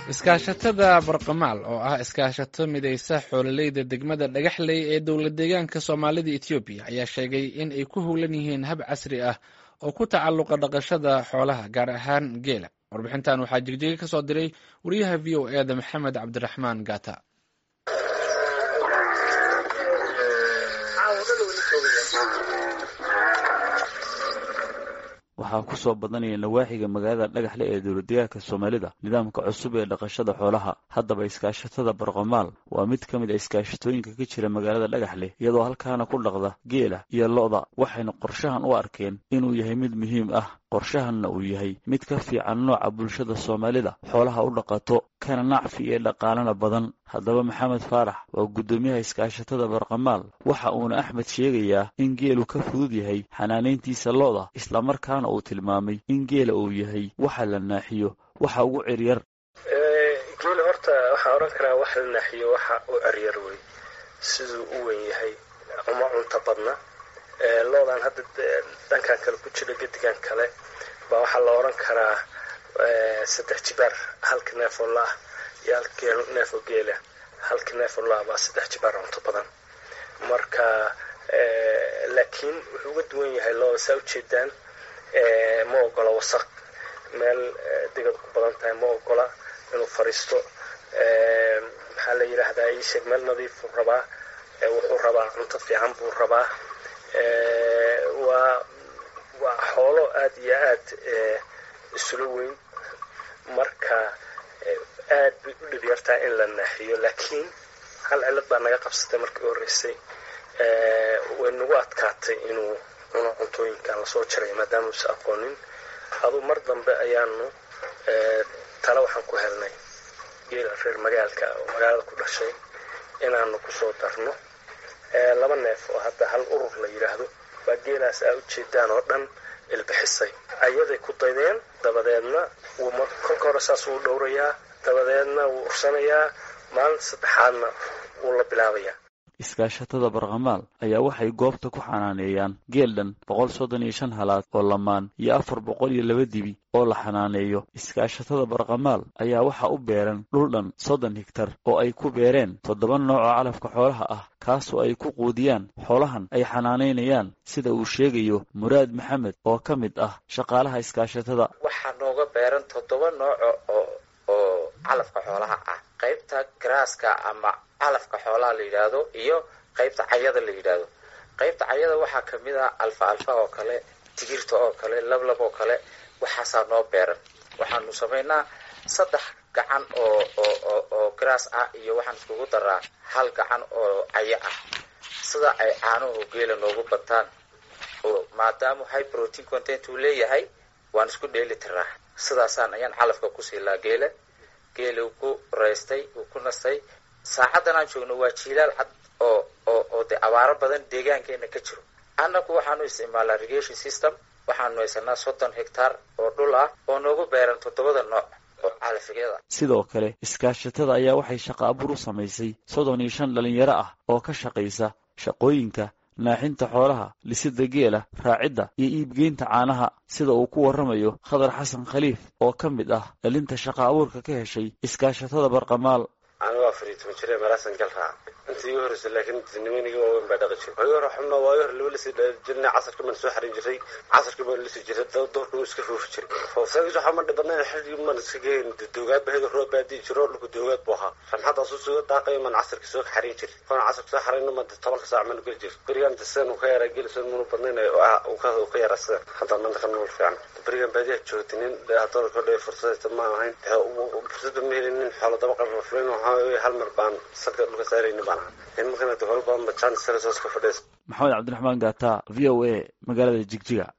iskaashatada barqamaal oo ah iskaashato midaysa xoololeyda degmada dhagaxley ee dowlad deegaanka soomaalida etoobiya ayaa sheegay in ay ku howlan yihiin hab casri ah oo ku tacalluqa dhaqashada xoolaha gaar ahaan geela warbixintan waxaa jigjiga ka soo diray wariyaha v o eda maxamed cabdiraxmaan gata waxaa ku soo badanaya nawaaxiga magaalada dhagaxle ee dowladdeegaanka soomaalida nidaamka cusub ee dhaqashada xoolaha haddaba iskaashatada barqamaal waa mid ka mid a iskaashatooyinka ka jira magaalada dhagaxle iyadoo halkaana ku dhaqda geela iyo lo'da waxayna qorshahan u arkeen inuu yahay mid muhiim ah qorshahanna uu yahay mid ka fiican nooca bulshada soomaalida xoolaha u dhaqato kana nacfi iyo dhaqaalana badan haddaba maxamed faarax waa guddoomiyaha iskaashatada barqamaal waxa uuna axmed sheegayaa in geelu ka fudud yahay xanaanayntiisa lo'da islamarkaana uu tilmaamay in geela uu yahay waxa la naaxiyo waxa ugu ciryar geela horta waxaan odhan karaa waxa la naaxiyo waxa u ciryar wey siduu u wen yahay uma cunta badna loodan hadda dhankan kale ku jira gedigan kale baa waxaa la odhan karaa saddex jibaar halka neefoo la-ah iyo halka neefoo geela halka neefoo la-ah baa saddex jibaar cunto badan marka laakiin wuxuu uga duwan yahay looda saa ujeedaan ma ogola wasaq meel digad ku badan tahay ma ogola inuu fariisto maxaa la yidhaahdaa iisheeg meel nadiifuu rabaa wuxuu rabaa cunto fiican buu rabaa waa waa xoolo aada iyo aad isula weyn marka aad bay u dhib yartaa in la naaxiyo laakiin hal cilad baa naga qabsatay markii u horreysay way nagu adkaatay inuu cuno cuntooyinkan lasoo jaray maadaama uusa aqoonin aduu mar dambe ayaanu tale waxaan ku helnay geela reer magaalka oo magaalada ku dhashay inaanu kusoo darno laba neef oo hadda hal urur la yidhaahdo baa geelaas aa ujeedaan oo dhan ilbixisay ayaday ku daydeen dabadeedna kolka hore saas wuu dhowrayaa dabadeedna wuu ursanayaa maalinta saddexaadna wuu la bilaabayaa iskaashatada barqamaal ayaa waxay goobta ku xanaaneeyaan geel dhan boqol soddon iyo shan halaad oo lamaan iyo afar boqol iyo laba dibi oo la xanaaneeyo iskaashatada barqamaal ayaa waxaa u beeran dhul dhan soddon higtar oo ay ku beereen toddoba nooc oo calafka xoolaha ah kaasoo ay ku quudiyaan xoolahan ay xanaanaynayaan sida uu sheegayo muraad maxamed oo ka mid ah shaqaalaha iskaashatada waxaa nooga beeran toddoba nooco oo oo calafka xoolaha ah qaybta garaaska ama calafka xoolaha la yidhaahdo iyo qaybta cayada la yidhaahdo qaybta cayada waxaa kamid ah alfa alfa oo kale tigirta oo kale lablab oo kale waxaasaa noo beeran waxaanu samaynaa saddex gacan oo oo oo garaas ah iyo waxaan iskugu daraa hal gacan oo cayo ah sida ay caanuhu geela noogu bataan oo maadaama high protein content uu leeyahay waan isku dheeli tiraa sidaasaan ayaan calafka ku siilaa geela geela uu ku raystay uu ku nastay saacaddan aan joogno waa jiilaal cad oo oo oo dee abaaro badan deegaankeena ka jiro annagu waxaanu isticmaalaa irrigation system waxaanu haysanaa soddon hectaar oo dhul ah oo noogu beeran toddobada nooc oo calafyada sidoo kale iskaashatada ayaa waxay shaqa abuur u samaysay soddon iyo shan dhalinyaro ah oo ka shaqaysa shaqooyinka naaxinta xoolaha lisida geela raacidda iyo iibgeynta caanaha sida uu ku warramayo khadar xasan khaliif oo ka mid ah dhalinta shaqa abuurka ka heshay iskaashatada barqamaal anigo afar iyo toban jire meelaasan gal raaca intii igu horreysay laakiin nimanigii waaweyn baa dhaqi jiray waagi hore xubna waagi hore laba lasii dhali jirnay casarka baan soo xarin jiray casarka baan lasi jiray doorka wuu iska foofi jiray foofsaagis waxaa ma dhibadnayn xilligii maan iska geyn doogaad ba heda roob baadii jiro dhulka doogaad buu ahaa ramxadaas u soo daaqay maan casarka soo xarin jiray koona casarka soo xarayna ma tobanka saac maan geli jiray berigan sidan uu ka yaraa geli soo munu badnayn uu ka yaraa sidan haddaan maanta ka nool fiican berigan baadiyaa joogtay nin haddana kodhe fursadayta ma ahayn fursadda ma helin nin xoolo daba qarra fulayn waxaa hal mar baan salka dhulka saarayni baan ahaa nimankana dowal badan ba jaanis sare soo iska fadhiis maxamed cabdiraxmaan gaata v o a magaalada jigjiga